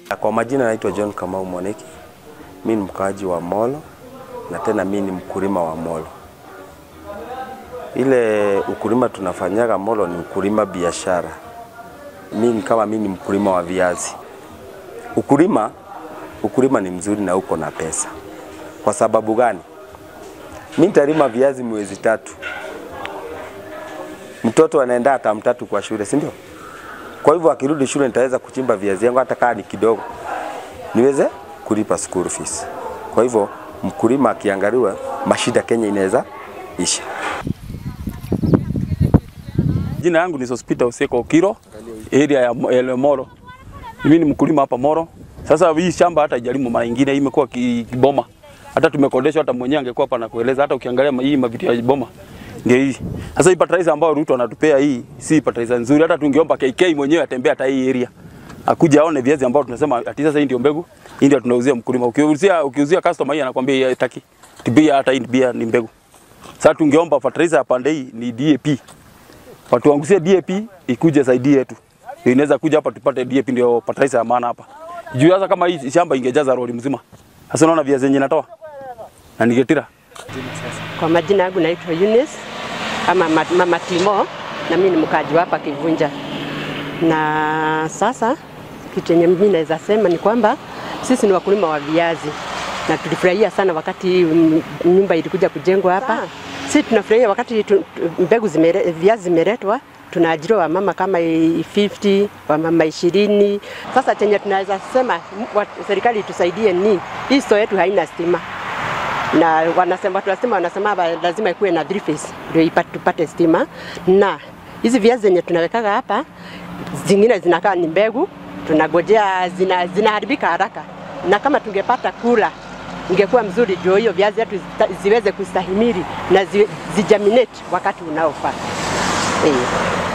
Kwa majina naitwa John Kamau Mwaneki. Mi ni mkaaji wa Molo na tena mi ni mkulima wa Molo. Ile ukulima tunafanyaga Molo ni ukulima biashara. Mi ni kama mi ni mkulima wa viazi. Ukulima ukulima ni mzuri na uko na pesa. Kwa sababu gani? Mi nitalima viazi mwezi tatu, mtoto anaenda hata mtatu kwa shule, si ndio? Kwa hivyo akirudi shule nitaweza kuchimba viazi yangu hata kama ni kidogo, niweze kulipa school fees. Kwa hivyo mkulima akiangaliwa, mashida Kenya inaweza isha. Jina yangu ni Sospita Useko Kiro, area ya Mo- ya Moro. Mimi ni mkulima hapa Moro. Sasa hii shamba hata ijalimu mara nyingine hii imekuwa ki- kiboma. Hata tumekodeshwa, hata mwenyewe angekuwa hapa na kueleza. Hata ukiangalia ma- hii mavitu ya boma ndio hii. Sasa hii fertilizer ambayo Ruto anatupea hii si fertilizer nzuri. Hata tungeomba KK mwenyewe atembea hata hii area. Akuja aone viazi ambao tunasema ati sasa hii ndio mbegu, hii ndio tunauzia mkulima. Ukiuzia ukiuzia customer hii anakwambia hii hataki. Tibia hata hii pia ni mbegu. Sasa tungeomba fertilizer ya pande hii ni DAP watuangusie DAP ikuje saidie yetu. Ndio Inaweza kuja hapa tupate DAP ndio fertilizer ya maana hapa. Juu sasa kama hii shamba ingejaza lori mzima. Sasa unaona viazi yenye natoa. Na ningetira. Kwa majina yangu naitwa Eunice ama ma- Mama Timo na mimi ni mkaaji wa hapa Kivunja. Na sasa kitu yenye mimi naweza sema ni kwamba sisi ni wakulima wa viazi na tulifurahia sana wakati mm, nyumba ilikuja kujengwa hapa. Sisi tunafurahia wakati tu, tu, mbegu zimere, viazi zimeletwa tunaajiriwa wamama kama i- 50 wamama ishirini. Sasa chenye tunaweza sema m- wa- serikali itusaidie ni hii store yetu haina stima na wanasema watu wa stima wanasema ba- lazima ikuwe na three phase ndio ipate tupate stima, na hizi viazi zenye tunawekaga hapa zingine zinakaa ni mbegu, tunagojea zina, zinaharibika haraka, na kama tungepata kula ingekuwa mzuri, ndio hiyo viazi yetu zita- ziweze kustahimili na zi, zijaminate wakati unaofaa. Eh.